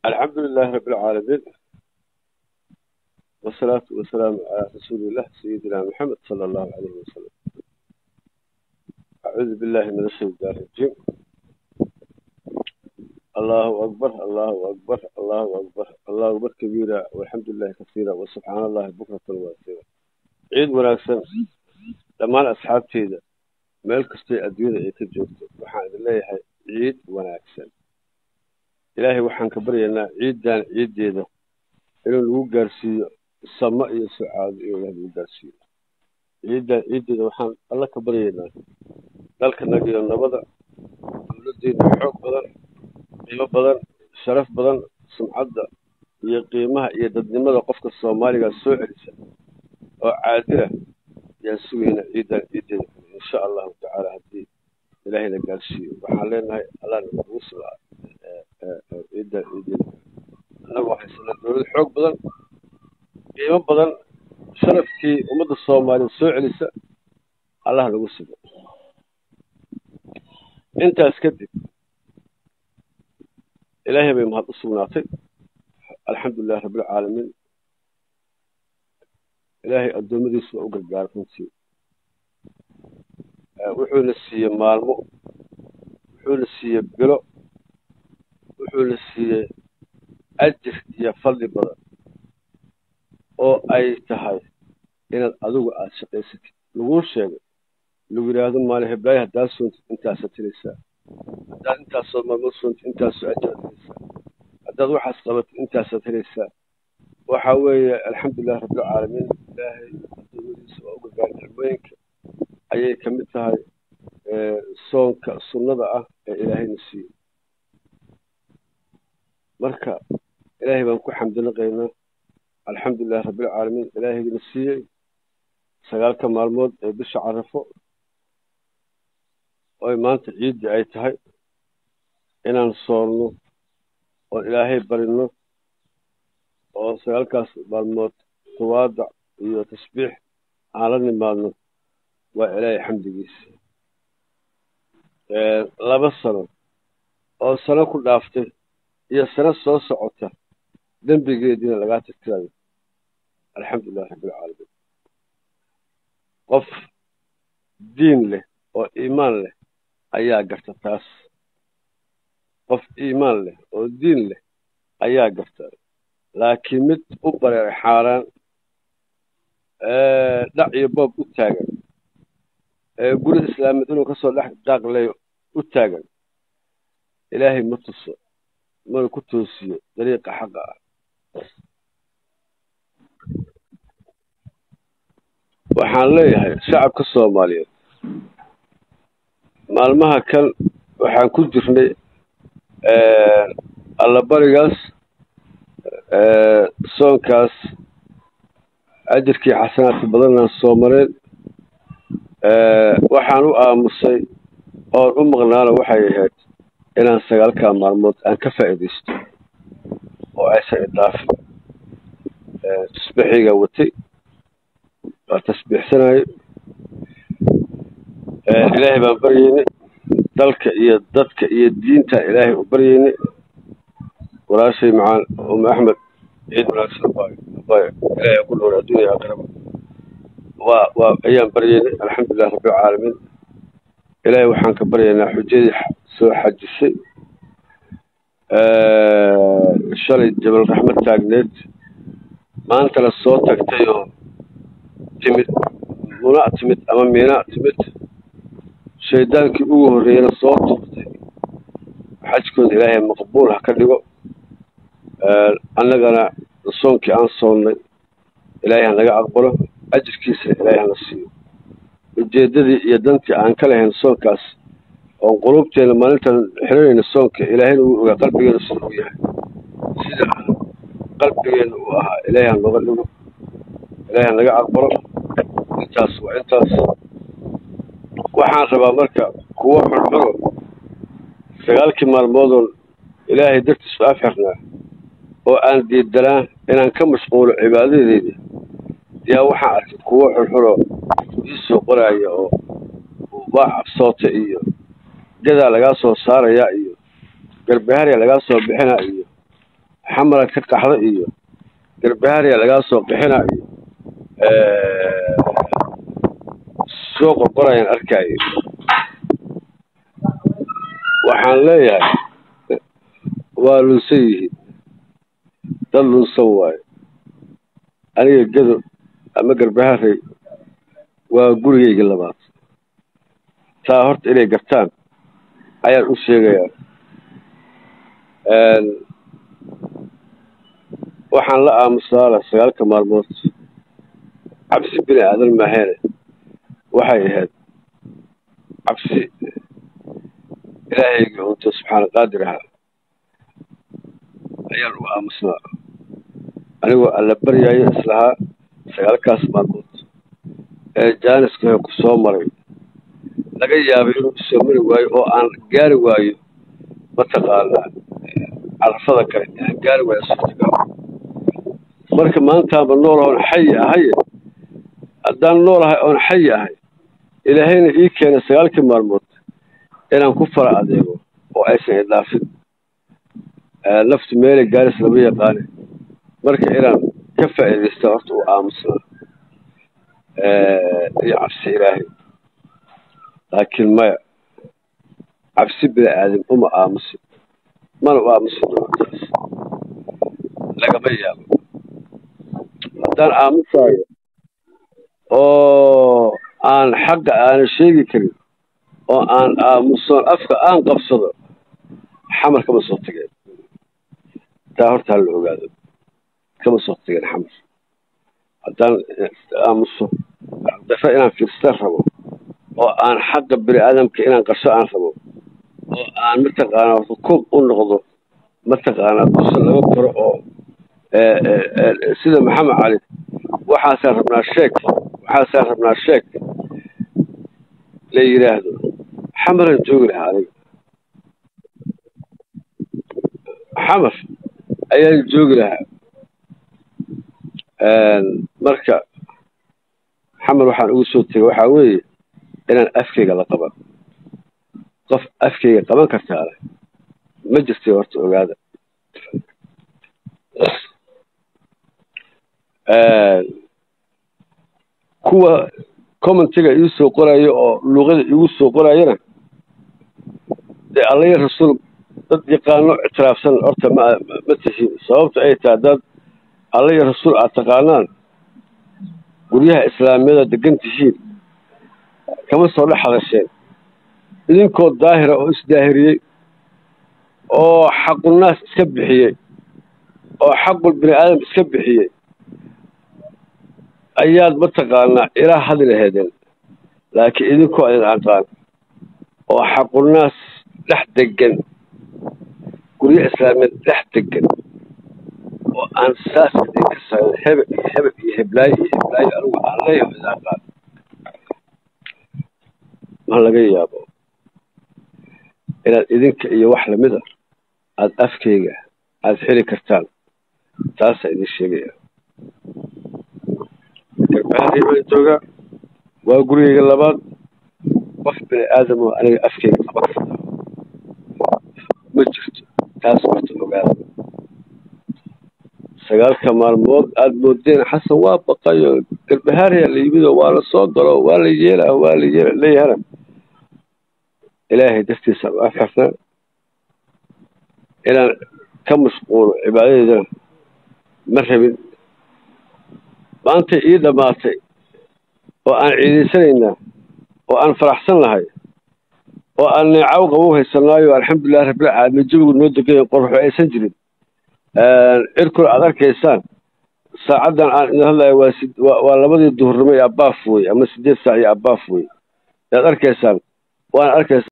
الحمد لله رب العالمين والصلاة والسلام على رسول الله سيدنا محمد صلى الله عليه وسلم أعوذ بالله من الشيطان الرجيم الله أكبر الله أكبر الله أكبر الله أكبر كبيرا والحمد لله كثيرا وسبحان الله بكرة واسعة عيد وناكسن dhammaan asxaabteyda meel kastay adduunyada ay ka joogto waxaan idin leeyahay ciid wanaagsan ilaahay waxaan ka baryaynaa ciiddan ciiddeeda inuu nagu gaarsiiyo samo iyo sucaado inuu ilahay nagu gaarsiiyo ciiddan ciiddeeda waxaan alla ka baryaynaa dalkanaga iyo nabada dowladdeena xoog badan qiimo badan sharaf badan sumcadda iyo qiimaha iyo dadnimada qofka soomaaliga soo celisa oo caadila yaan sugaynaa ciiddan ciiddeeda insha allahu tacaala haddii ilaahayna gaarsiiyo waxaan leenahay allahna nagu sugaa ciiddan ciiddeeda annagoo haysana dowlad xoog badan qiimo badan sharafkii ummadda soomaaliya soo celisa allah nagu sugo intaas kadib ilaahay bay mahad u sugnaatay alxamdulilah rabbilcaalamiin ilaahay addoommadiisu waa u gargaara runtii wuxuuna siiyey maalmo wuxuuna siiyey bilo wuxuuna siiyey ajir iyo fadli badan oo ay tahay inaad adigu aada shaqaysatid laguu sheegay lagu yidhaahdo maalin heblaayo haddaad soontid intaasaad helaysaa haddaad intaasoo maalmood soontid intaasoo ajiraad helaysaa haddaad waxaas qabatid intaasaad helaysaa waxa weeye alxamdulilah rabbilcaalamiin ilaahay adoomadiisa waa u gargaara nicmooyinka ayay ka mid tahay soonka sunnada ah ee ilaahayna siiyey marka ilaahay baan ku xamdinaqaynaa alxamdulilah rabbilcaalamiin ilaahayna siiyey sagaalka maalmood ee bisha carafo oy maanta ciiddii ay tahay inaan soonno oon ilaahay barino oo sagaalkaas maalmood tawaadac iyo tasbiix aan la nimaadno waa ilaahay xamdigiisa laba sano oo sano ku dhaaftay iyo sano soo socota dembigeediina lagaa tirtirayo alxamdulilah rabbilcaalamiin qof diin leh oo iimaan leh ayaa garta taas qof iimaan leh oo diin leh ayaa garta laakiin mid u bareeray xaaraan dhac iyo boob u taagan guri islaameed inuu kasoo dhex daaqleeyo u taagan ilaahay ma tuso mana ku toosiyo dariiqa xaqa ah waxaan leeyahay shacabka soomaaliyeed maalmaha kan waxaan ku jirnay allabarigaas soonkaas ajirkii xasanaadka badanaan soo mareen waxaan u aamusay oon u maqnaana waxay ahayd inaan sagaalkaa maalmood aan ka faa'iidaysto oo aysan idhaafin tasbiixiga watay waa tasbiixsanayo ilaahay baan baryeynay dalka iyo dadka iyo diintaan ilaahay u baryeynay walaashay macaan ume axmed ciid wanaagsan abaayo ilaahay ku dhowra adduunya aakhiraba waa waa ayaan baryeynay alxamdulilah rabbilcaalamiin ilaahay waxaan ka baryaynaa xujadii soo xajisay shalay jabal raxmad taagneed maantana soo tagtay oo timid muna timid ama miina timid shaydaankii ugu horreeyana soo tuurtay xajkooda ilaahay maqbuul ha ka dhigo annagana soonkii aan soonnay ilaahay ha naga aqbalo ajirkiisa ilaahay hana siiyo ujeeddadii iyo dantii aan ka lahayn soonkaas oon qulubteena maalintaan xiranayna soonka ilaahayna wuu ogaa qalbigeena sida uu yahay sida qalbigeena uu ahaa ilaahay ha nooga dhigo ilaahay ha naga aqbalo intaas waa intaas waxaan rabaa marka kuwo xunxuno sagaalkii maalmoodoon ilaahay dartiis u afxirnaa oo aan diidanaa inaan ka mashquulo cibaadadeeda yaa waxaan arkay kuwo xunxunoo iisoo qoraaya oo waa cabsoota iyo gadaa lagaa soo saarayaa iyo garbaharya lagaa soo bixinaa iyo xamara ka qaxda iyo garbahaariya lagaa soo qixina iyo soo qorqorayaan arkaayo waxaan leeyahay waa lunsan yihiin dad lunsan waayo aniga gedo ama garbaharey waa gurigaygii labaad taa horta inay gartaan ayaan u sheegayaa waxaan la aamusaala sagaalka maalmood cabsi bini aadan maaheene waxay ahayd cabsi ilaahayga unta subxaana qaadir ahaa ayaan u aamusnaa anigoo alla baryaayo islahaa sagaalkaas maalmood ee jaaniska ku soo maray laga yaabay inuu isoo mari waayo oo aan gaari waayo mataqaanaa carafada kale aan gaari waayo suurtagal marka maantaanba nool oon xayi ahaye haddaan noolahay oon xayi ahay ilaahayna ii keenay sagaalkii maalmood inaan ku fara adeego oo aysan idhaafin naftu meelay gaaris lama yaqaane marka inaan ka faa'iidaysta horta u aamusnaa iyo cabsi ilaahay laakiin maya cabsi bini aadam uma aamusin mana u aamusin doontaas lagama yaabo haddaan aamusaayo oo aan xaqa aanan sheegi karin oo aan aamusoon afka aan qabsado xamar kama soo tageen taa horta hala ogaado kama soo tageen xamar haddaan aamuso dafo inaan fiirstaan rabo oo aan xaqa bini aadamka inaan qarsho aan rabo oo aan mataqaanaa rukuub u noqdo mataqaanaa dusa laga koro oo sida maxamed cali waxaasaan rabnaa sheeg waxaasaan rabnaa sheeg la yidhaahdo xamaran joogi lahaa aniga xamar ayaan joogi lahaa marka xamar waxaan ugu soo tegay waxaa weeye inaan afkeyga la qaban qof afkeyga qaban kartaale ma jirtay horta ogaada kuwa commentiga ii soo qorayo oo luuqada iigu soo qorayana dee allaya rasuul dad yaqaano ictiraafsan horta ma ma tihiin sababta ay tahay dad allaya rasuul aad taqaanaan guryaha islaamiyada degan tihiin kama soo dhex hadasheen idinkoo daahira oo isdaahiriyey oo xaqunaas iska bixiyey oo xaqul bini aadam iska bixiyey ayaad mataqaanaa ilaa hadli laheedeen laakiin idinkoo idin aqaan oo xaqunaas dhex degan guryo islaamiyeed dhex degan oo aan saas idinka sarin hebel iyo hebel iyo heblaayo iyo heblaayo anigu aan leeyaho idin aqaan ma laga yaabo inaad idinka iyo wax lamida aada afkeyga aada xiri kartaan taasaa idin sheegaya garbahadii baan joogaa waa gurigeyga labaad qof bini aadam oo aniga afkeyga qaban kartaa ma jirto taas horta ogaada sagaalka maalmood aada moodeen xasan waa baqayo garbahaariyaa la yimid oo waa la soo galo waa la yeelaa waa la yeela leeyahana ilaahay dartiisa u afxirnaa inaan ka mashquulo cibaadadeedana ma rabin maantay ii dhammaatay oo aan ciidaysanaynaa oo aan faraxsan lahay oo aan neecaw qabow haysanaayo alxamdulilahi rabbilcaalamiin jawigu noo degayo qorxo aysan jirin cirkuna aada arkaysaan saacaddan aan idin hadlayo waa si waa labadii duhurnimo iyo abaaf wey ama sideed saac iyo abaaf wey ayaad arkaysaan waana arkaysa